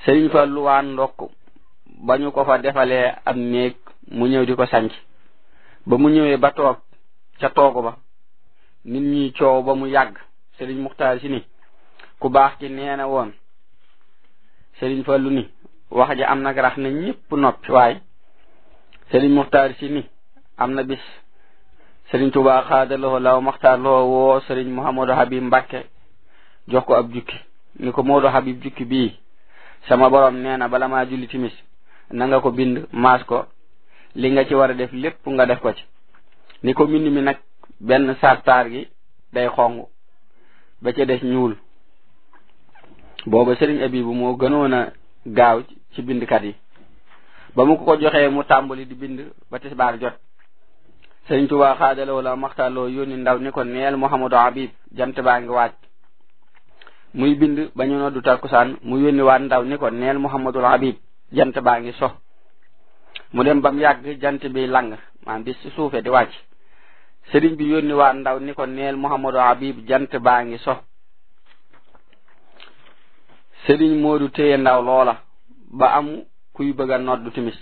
sëriñ Fallu waan ndokk ba ñu ko fa defalee am néeg mu ñëw di ko sanc ba mu ñëwee ba toog ca toogu ba nit ñi coow ba mu yàgg sëriñ Muxtaar si ni ku baax ki nee na woon sëriñ Fallu ni wax ji am nag rax na ñépp noppi waaye sëriñ Muxtaar si ni am na bis sëriñ Tuubaa xaadaloo law Muxtaar loo woo sëriñ Muhammadu Habib Mbàkke jox ko ab jukki ni ko Moodu Habib jukki bii sama borom nee na bala maa julli timis na nga ko bind maas ko li nga ci war a def lépp nga def ko ci ni ko mbind mi nag benn sartaar gi day xong ba ca des ñuul booba sëriñ Abibu moo gënoon a gaaw ci bindkat yi ba mu ko ko joxee mu tàmbali di bind ba tisbaar jot sëriñ Tuubaa xaadaloo la maxtaaloo yónni ndaw ni ko neel Muhammadu Habib jant baa ngi waaj muy bind ba ñu noddu takkusaan mu yónni waat ndaw ni ko neel Muhammadul Habib jant baa ngi so mu dem bam yàgg jant bi lang maanaam di suufe di wàcc sëriñ bi yónni waat ndaw ni ko neel Muhammadu Habib jant baa ngi so sëriñ Moodu téye ndaw loola ba am kuy bëgg a noddu timis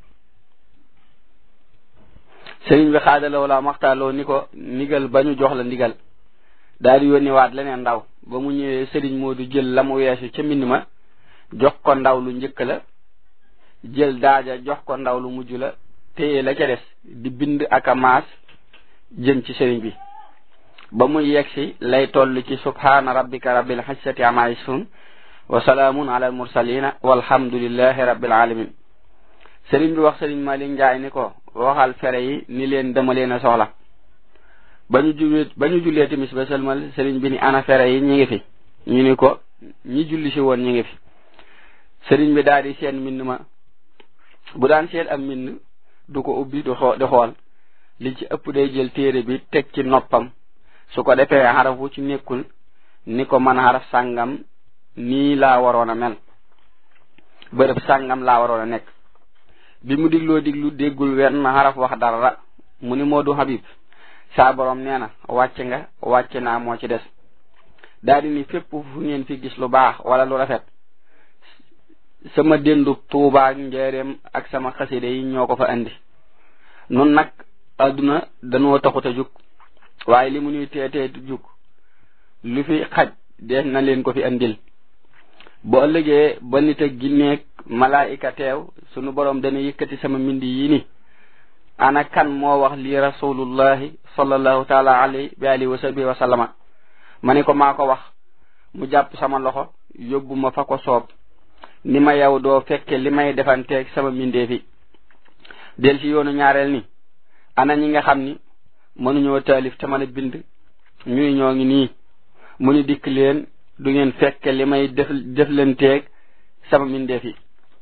sëriñ bi xaadaloo la maxtaaloo ni ko ndigal ba ñu jox la ndigal daal di yónni waat leneen ndaw ba mu ñëwee sëriñ Moodu jël la mu weesu ca mbind ma jox ko ndaw lu njëkk la jël daaja jox ko ndaw lu mujj la téye la ca des di bind ak a maas jëm ci sëriñ bi ba muy yegsi lay toll ci subhaana rabbika rabbil xissati ama yasifun wa salaamun ala al mursalina walhamdulillahi rabbil alamin sëriñ bi wax sëriñ Malick Njaay ni ko waxal fere yi ni leen dama leen a soxla ba ñu jullee ba ñu jullee timis ba sëlmal sëriñ bi ni ana fere yi ñi ngi fi ñu ni ko ñi julli si woon ñi ngi fi sëriñ bi daal di seen mbind ma bu daan seet am mbind du ko ubbi du xoo di xool li ci ëpp day jël téere bi teg ci noppam su ko defee xaraf wu ci nekkul ni ko man xaraf sàngam nii laa waroon a mel bërëb sàngam laa waroon a nekk bi mu digloo diglu déggul wenn xaraf wax dara mu ni Moodu Habib saa borom nee na wàcc nga wàcc naa moo ci des daal di ni fépp fu ngeen fi gis lu baax wala lu rafet sama déndub tuubaa njëreem ak sama xaside yi ñoo ko fa andi nun nag adduna danoo taxut a jug waaye li mu ñuy teetee jug lu fi xaj dees na leen ko fi andil bu ëllëgee ba nit ak ginneeg malaayika teew sunu borom dana yëkkati sama mbindi yi ni ana kan moo wax li rasulullahi sallallahu taala alayhi bi alihi wa sahbihi wa sallama ma ni ko maa ko wax mu jàpp sama loxo yóbbu ma fa ko soob ni ma yow doo fekke li may defanteeg sama mbindee fi del ci yoonu ñaareel ni ana ñi nga xam ni mënuñoo taalif te mën a bind ñuy ñoo ngi nii mu ni dikk leen du ngeen fekke li may def deflanteeg sama mbindee fi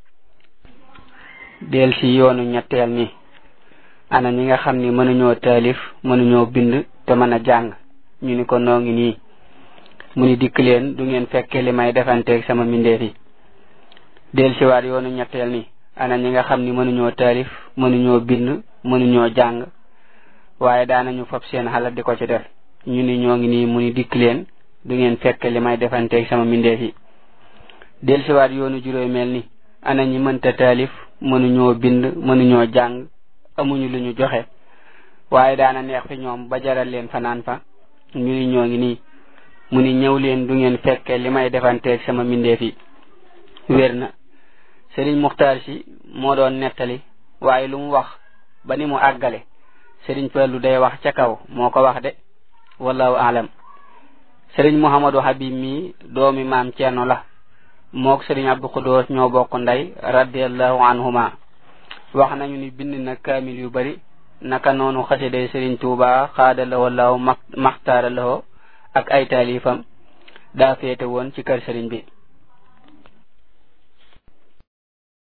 del ci yoonu ñetteel ni ana ñi nga xam ni mënuñoo taalif mënuñoo bind te mën a jàng ñu ni ko noo ngi nii mu ni dikk leen du ngeen fekke li may defanteeg sama mbindee fi del siwaat yoonu ñetteel ni ana ñi nga xam ni mënuñoo taalif mënuñoo bind mënuñoo jàng waaye daanañu fab seen xalaat di ko ci def ñu ni ñoo ngi nii mu ni dikk leen du ngeen fekk li may defanteeg sama mbindeef yi del siwaat yoonu juróomeel ni ana ñi mënta taalif mënuñoo bind mënuñoo jàng amuñu lu ñu joxe waaye daana neex fi ñoom ba jaral leen fanaan fa ñu ni ñoo ngi nii mu ni ñëw leen du ngeen fekke li may defanteeg sama mbindeef yi wér na sëriñ muxtaar si moo doon nettali waaye lu mu wax ba ni mu àggale sëriñ Fallu day wax ca kaw moo ko wax de wallahu alam sëriñ Muhammadu Habib mi doomi maam Ceerno la mook sëriñ Abdu Xudoos ñoo bokk ndey radiallahu anhuma wax nañu ni bind na kaamil yu bari naka noonu xasiday sëriñ Tuuba xaada la wallahu maxtaara lahoo ak ay taalifam daa féete woon ci kër sëriñ bi